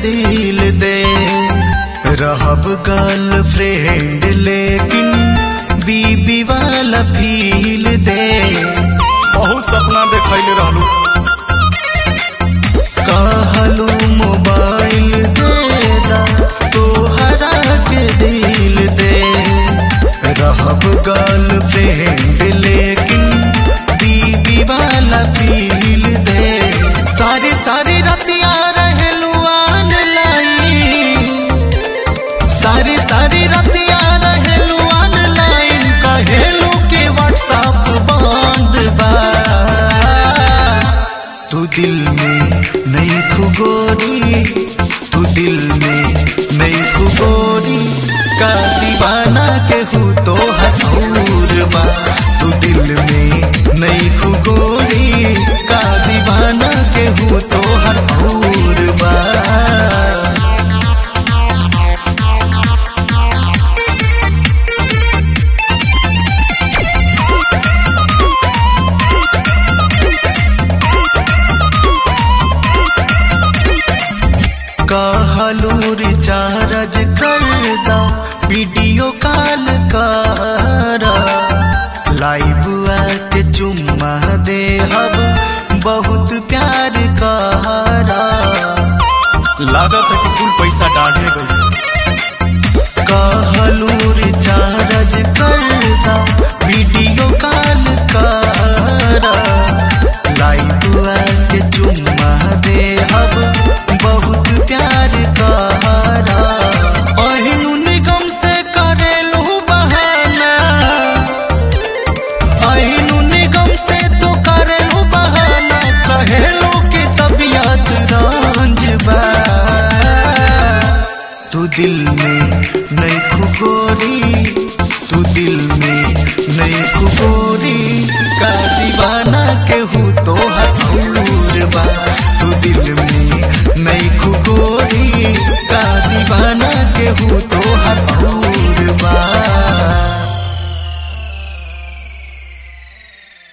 दिल दे रहब गर्लफ्रेंड लेकिन बीबी वाला फील दे बहुत सपना देखैले रहलू कहलू मोबाइल दे दा तोहरा के दिल दे रहब गर्लफ्रेंड लेकिन बीबी वाला फील दे सारी सारी रतिया रहलू ऑनलाइन सारी सारी रतिया रहलू ऑनलाइन कहेलू के व्हाट्सएप बंद बा तू दिल में नहीं खुगोरी तू दिल में नहीं खुगोरी का दीवाना के हूँ तो हजूर बा तू दिल में नहीं खुगोरी का दीवाना के हूँ तो हजूर बा कहलू रिचार्ज कर दा वीडियो कॉल कर लाइव आके चुम्मा दे हब बहुत प्यार कहरा लागत है कि कुल पैसा डाढ़े गई कहलू रिचार्ज कर दा वीडियो कॉल कर लाइव आके चुम्मा दे हब बहुत प्यार कहरा अहिनु निगम से करेलू बहाना अहिनु निगम से तो करेलू बहाना कहेलू के तबियत रंज बा तू दिल में नहीं खुगोरी तू दिल में नहीं खुगोरी का दीवाना के हूँ तो हजूर बा तू दिल में नहीं खुगोरी का दीवाना के हूँ तो